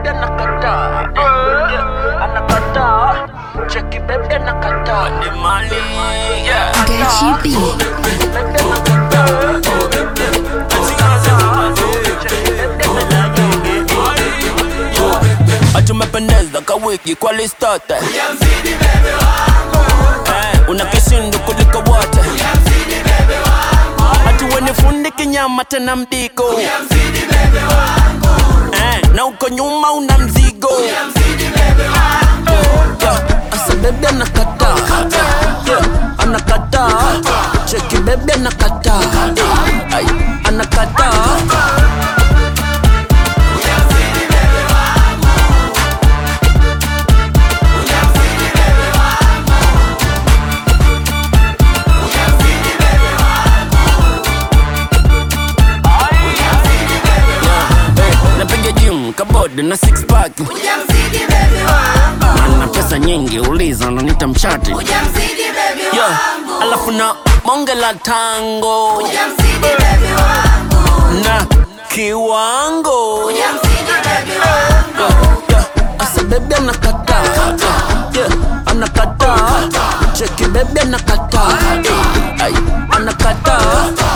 bebe anakataa Yeah, anakataa cheki bebe anakataa ni mali yeah. Gachi B. Bebe anakataa Atumependeza kawiki kwa listote Eh, una kishindu kuliko wote atuweni fundi kinyama tena mdigo Eh, na uko nyuma una mzigo Yeah, asa bebe anakataa Yeah, anakataa cheki bebe anakataa Ay, anakataa Eh, napiga gym kabodi na six pack Hujamzidi baby wangu, na na pesa nyingi uliza nanita mchati hujamzidi baby yeah. wangu, alafu na bonge la tango hujamzidi baby wangu, na kiwango hujamzidi baby wangu, yeah. asa bebe anakataa yeah. anakataa cheki bebe anakataa Ay, anakataa